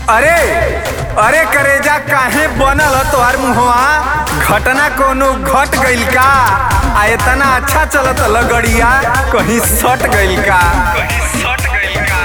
अरे अरे करेजा काहे बनल ह तोहार मुहवा घटना कोनो घट गइल का आ इतना अच्छा चलत लगड़िया कहीं सट गइल का कहीं सट गइल का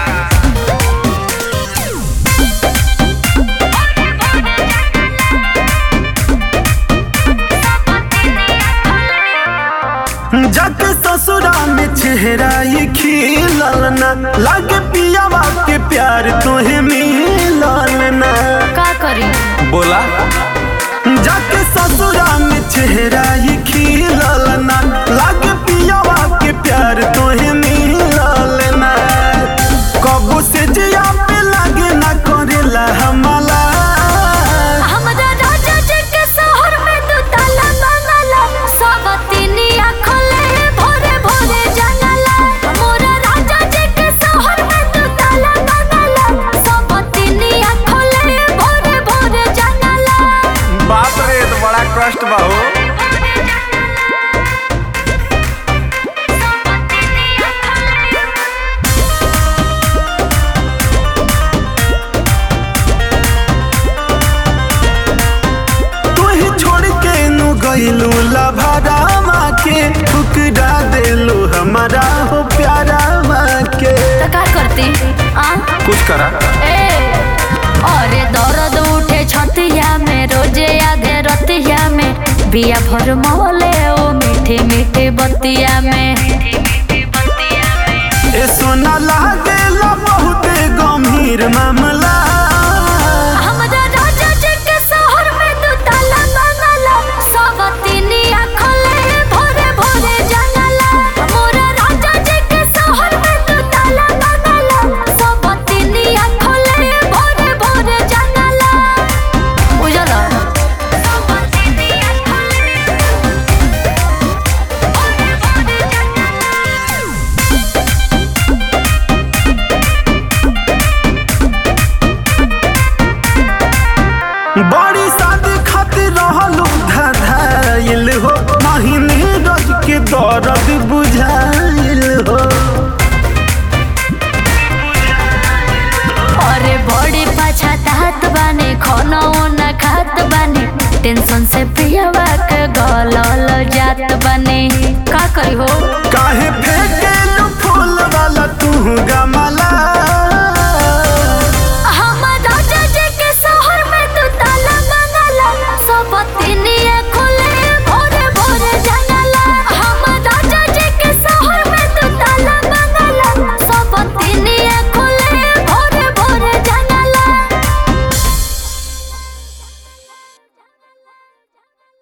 जाके ससुरा में चेहरा ये खिलल ना लागे पियावा के प्यार तोहे मिलल ना का करी बोला जाके ससुरा में चेहरा ये खिलल ना लागे पियावा के प्यार तोहे मिलल ना कबू से जिया पे लागे ना करेला हमला हमरा राजा जी के शहर में दू ताला बंगला सब तीनिया खोले भोरे भोरे जंगला मोरा राजा जी के शहर में दू ताला बंगला सब तीनिया खोले भोरे भोरे जंगला बाप रे तो बड़ा कष्ट बा हो तोही छोड़ के नु गइलू लभरामा के ठुकरा देलू हमारा हो प्यारा माँ के तो का करती आ कुछ करा ए अरे दर्द उठे छतिया में रोजे आधे रतिया में बिया भर मोले ओ मीठे मीठे बतिया में ए सोना लागेला बहुत गंभीर मामला हमरा राजा जी के शहर में दू ताला बंगला सब तीनिया खोले भोरे भोरे जंगला मोरा राजा जी के शहर में दू ताला बंगला सब तीनिया खोले भोरे भोरे जंगला उजला सब तीनिया खोले भोरे भोरे जंगला बड़ी शादी खातिर रहलू धधाइल हो महीने रोज के दर्द बुझाइल हो अरे बड़ी पछतात बानी खाना न खात बानी टेंशन से पियवा के गलल जात बानी का करी हो